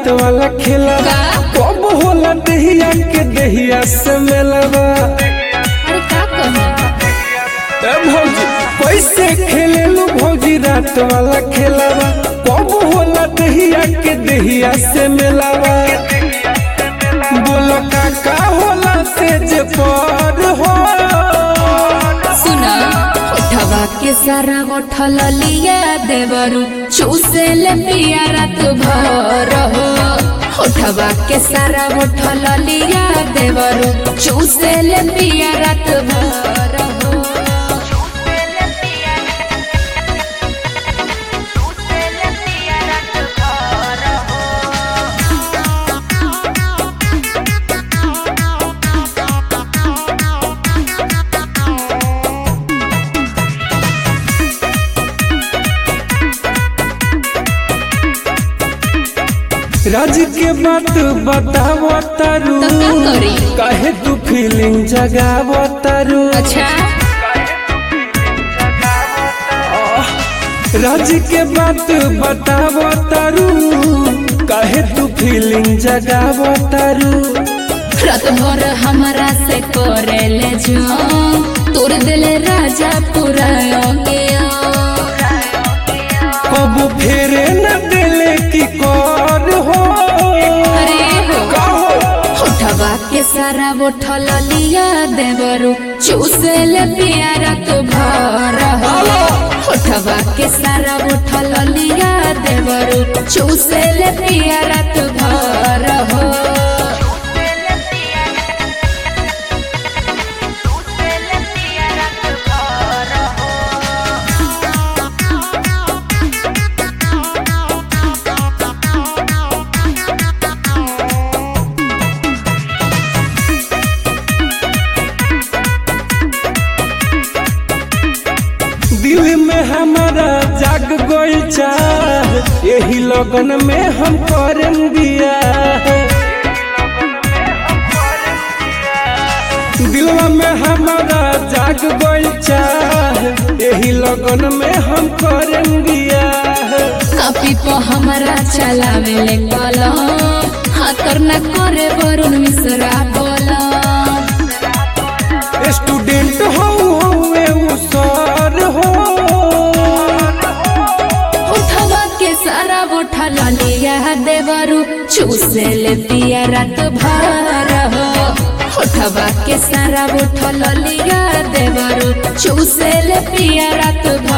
रात वाला खेला का? कब होला दहिया के दहिया से मिलवा अरे का कहे ए भौजी कैसे खेलेलू भौजी रात वाला खेलावा कब होला दहिया के दहिया से मिलावा बोलो काका होला तेज पर हो सुना उठवा के सारा उठल लिया देवरू चूसे ले पिया रात भर हो उठवा के सारा उठल लिया देवरू चूसे ले पिया रात भर हो राज के बात बताव तारू तो का करी? काहे तू फीलिंग जगाव तारू अच्छा राज के बात बताव तारू काहे तू फीलिंग जगाव तारू रात भर हमारा से करे ले जो तोर दिल राजा पूरा गया कब फेरे न दिले की कौन हो अरे हो कहो उठवा के सारा उठल लिया देवरू चूसे ले पिया रात भर हो उठवा के सारा उठल लिया देवरू चूसे ले पिया रात भर हो दिल में हमारा जाग गई चाह यही लगन में हम करम दिया दिलवा में हमारा जाग गई चाह यही लगन में हम करम दिया कापी पे हमारा चलावे ले कलम हाथ न करे वरुण मिश्रा बोला स्टूडेंट हो हुए उ सर हो उठवा के सारा उठल लिया देवरू चूसे ले पिया रात भर हो उठवा के सारा उठल लिया देवरू चूसे ले पिया रात भर